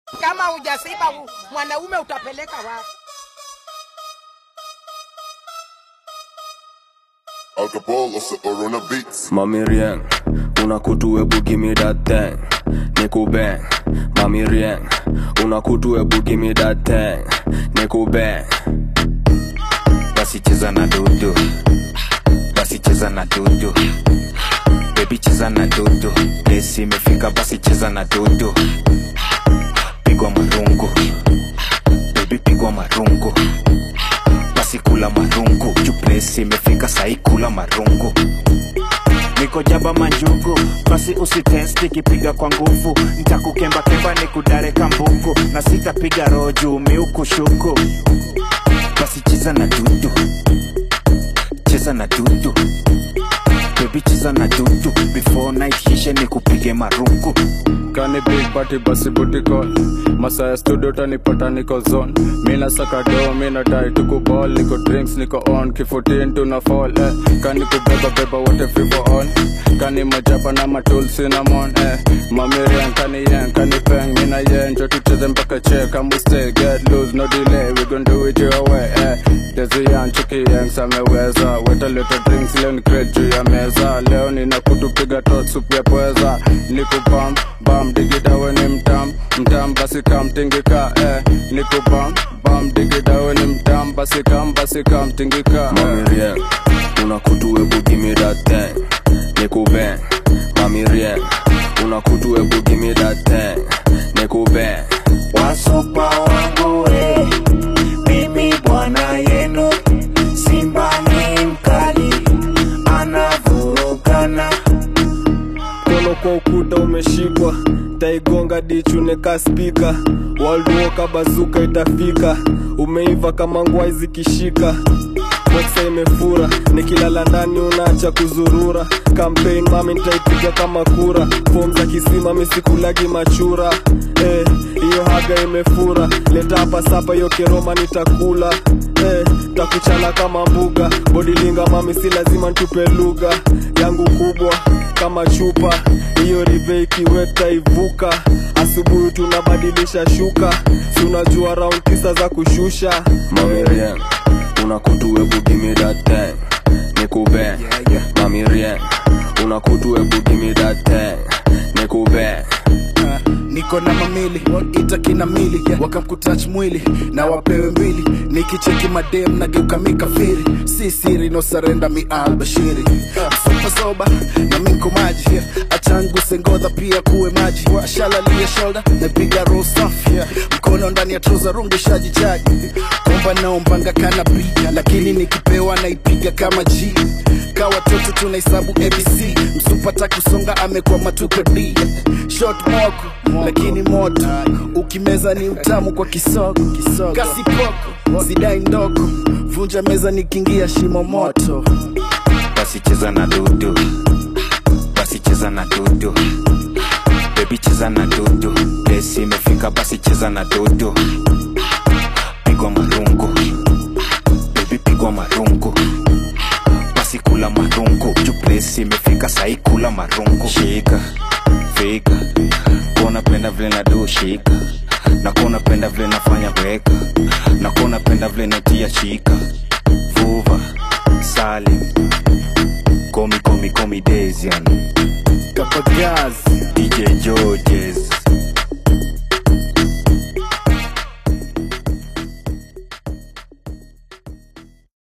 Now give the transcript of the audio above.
Kama hujasiba u- mwanaume utapeleka wapi? Alcohol or on a beats. Mami rien, una kutu ebu give me that thing. Niku bang, mami rien, una kutu ebu give me that thing. Niku bang. basi cheza na dudu basi cheza na dudu bebi cheza na dudu lesi imefika basi cheza na dudu pigwa marungu bebi pigwa marungu basi kula marungu juplesi imefika sai kula marungu niko jaba manjugu basi usitesti kipiga kwa nguvu ntakukembakemba ni kudare kambuku na sitapiga roho juu miukushuku basi cheza na dudu cheza na dudu bebi cheza na dudu before night hishe ni kupige marungu Kani big party basi booty call Masaya studio tanipata niko zone Mina saka do, mina die tuku ball Niko drinks, niko on, kifutin tuna fall eh. Kani kubeba beba wote fivo on Kani majapa na matul cinnamon eh. Mamirian kani yen, kani peng Mina yen, jo tucheze mpaka che Come stay, get loose, no delay We gon' do it your way eh. Desi yan, chuki yang sameweza Weta leta drinks, leo ni crate juu ya meza Leo nina kutupiga tot, supu ya pweza Niku bam, bam, digida we ni mtam Mtam basi kam, tingika eh. Niku bam, bam, digida we ni mtam Basi kam, basi kam, tingika eh. Mami rien, una kutu ebu give me that thing Niku bang, mami rien Una kutu ebu give me that thing Niku bang wasupa wangu we mimi bwana yenu simba ni mkali anavurugana Mkono kwa ukuta umeshikwa taigonga dichuneka spika walduoka bazuka itafika umeiva kama ngwai zikishika boksa imefura nikilala ndani unaacha kuzurura campaign mami nitaipiga kama kura fom za kisima misikulagi machura eh, hiyo haga imefura leta hapa sapa hiyo keroma nitakula eh, takuchana kama mbuga bodilinga mami si lazima ntupe lugha yangu kubwa kama chupa hiyo rive ikiweta ivuka asubuhi tunabadilisha shuka si unajua round tisa za kushusha Mami rien, una kutu ebu give me that thing Niku bang, mami rien Una kutu ebu give me that thing Niku bang niko na mamili ita kina mili wakamkutach mwili na wapewe mbili nikicheki madem nageuka mikafiri si siri no sarenda mi albashiri supa soba na minko maji achangu sengodha pia kuwe maji shalalia shoulder napiga roll safi mkono ndani ya troza rungu shaji chaji komba naombanga kana pia lakini nikipewa naipiga kama G ka watoto tunahesabu abc msupata kusonga amekwama tuko d shot moko lakini moto ukimeza ni utamu kwa kisoko kasi poko sidai ndogo vunja meza nikiingia shimo moto basi cheza na dudu basi cheza na dudu bebi cheza na dudu lesi imefika basi cheza na dudu pigwa marungu bebi pigwa marungu basi kula marungu juplesi imefika sai kula marungu shika fika kuona penda vile na du shika na kuona penda vile nafanya weka na kuona penda vile natia shika vuva salim komi komi komi desian kapagazi dj georges